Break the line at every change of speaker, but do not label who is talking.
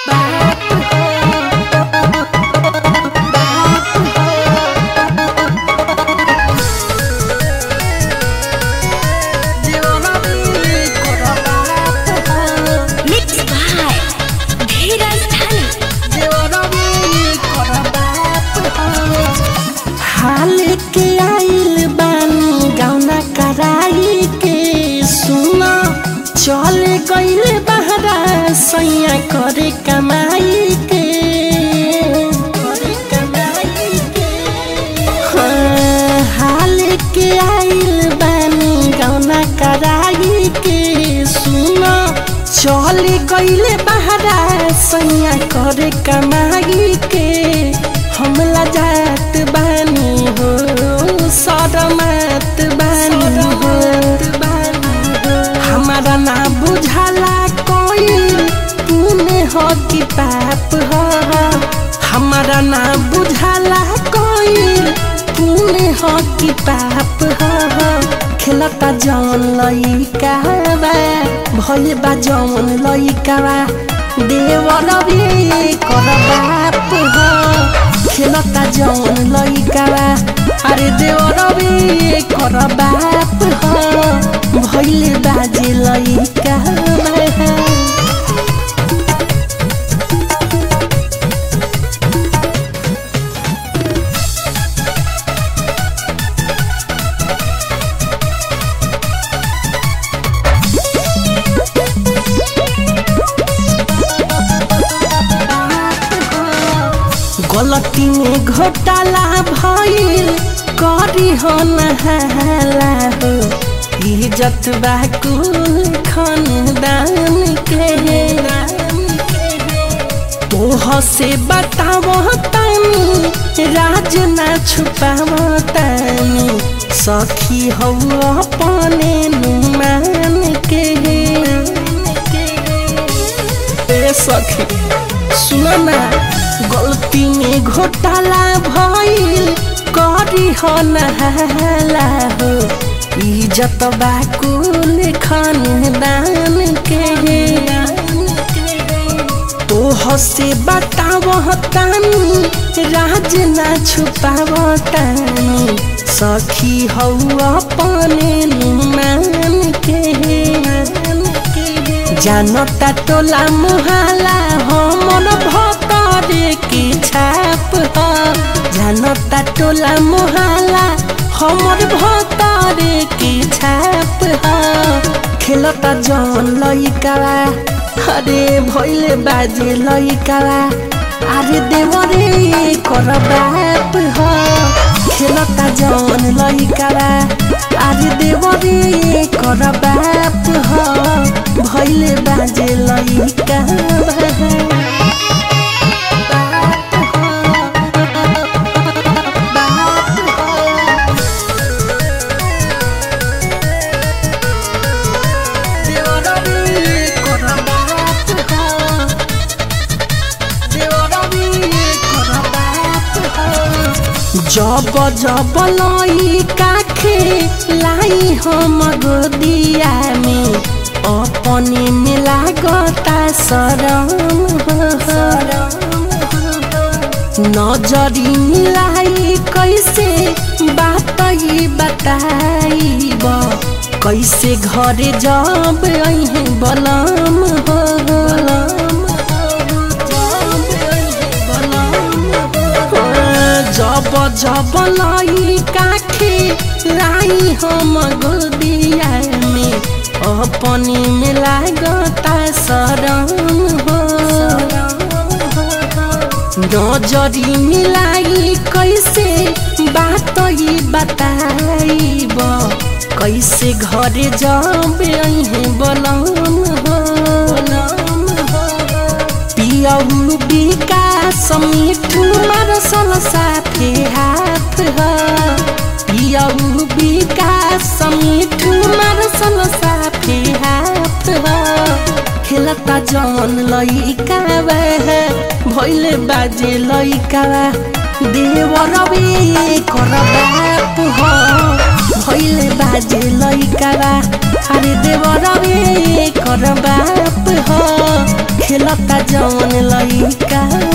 Mixed by Dheeraj Dhani.
हाल के आइल बानी गौना कराई के सुना चल गइल बहरा सैया करे कमाई के करे कमाई के हाँ, हाल के आइल बानी गौना कराई के सुना चल गइल बहरा सैया करे कमाई के हमला जात बानी हो सरमत बानी हो हमारा ना बुझाला कोई तूने हो कि पाप हो हमारा ना बुझाला कोई तूने हो कि पाप हो खेलता जौन लइका बा भइल बा जौन लइका बा देवर भी कर बाप हो खेलता जौन लइका बा अरे देवर भी कर बाप हो भइल बाजे लइका बा गलती में घोटाला भइल करी हो नहाला हो इज्जत बा कुल खानदान के तोह से बताव तानी राज ना छुपाव तानी सखी हो अपने नुमान के ए सखी सुनो ना गलती में घोटाला भइल करी हो नहाला हो इज्जत बा कुल खानदान के तोह से बताव तानी राज ना छुपाव तानी सखी हौ अपने नुमान के जानता टोला मुहाला हमर भतरे के छाप ह जानता टोला मुहाला हमर भतरे के छाप ह खेलता जौन लइकावा अरे भइले बाजे लइकावा अरे देवरे कर बाप ह खेलता जौन लइकावा अरे देवरे कर बाप ह भइले बाजे लइकावा जब जब लई काखे लाई हम गोदिया में अपने में लागता शरम नजरी मिलाई कैसे बात ही बताइब कैसे घरे जब अहे बलम हो जब जब लाई काखे लाई हम गोदिया में अपने में लागता शरम हो नजरी मिलाई कैसे बात ही बताइब कैसे घरे जब अहे बलम हो पियऊ विकास मिठू मरसल साथे हाथ ह पियऊ विकास मिठू मरसल साथे हाथ ह खेलता जौन लइका भइले बाजे लइका देवर कर बाप हो भइले बाजे लइका अरे देवर कर बाप हो खेल खेलता जवन लइका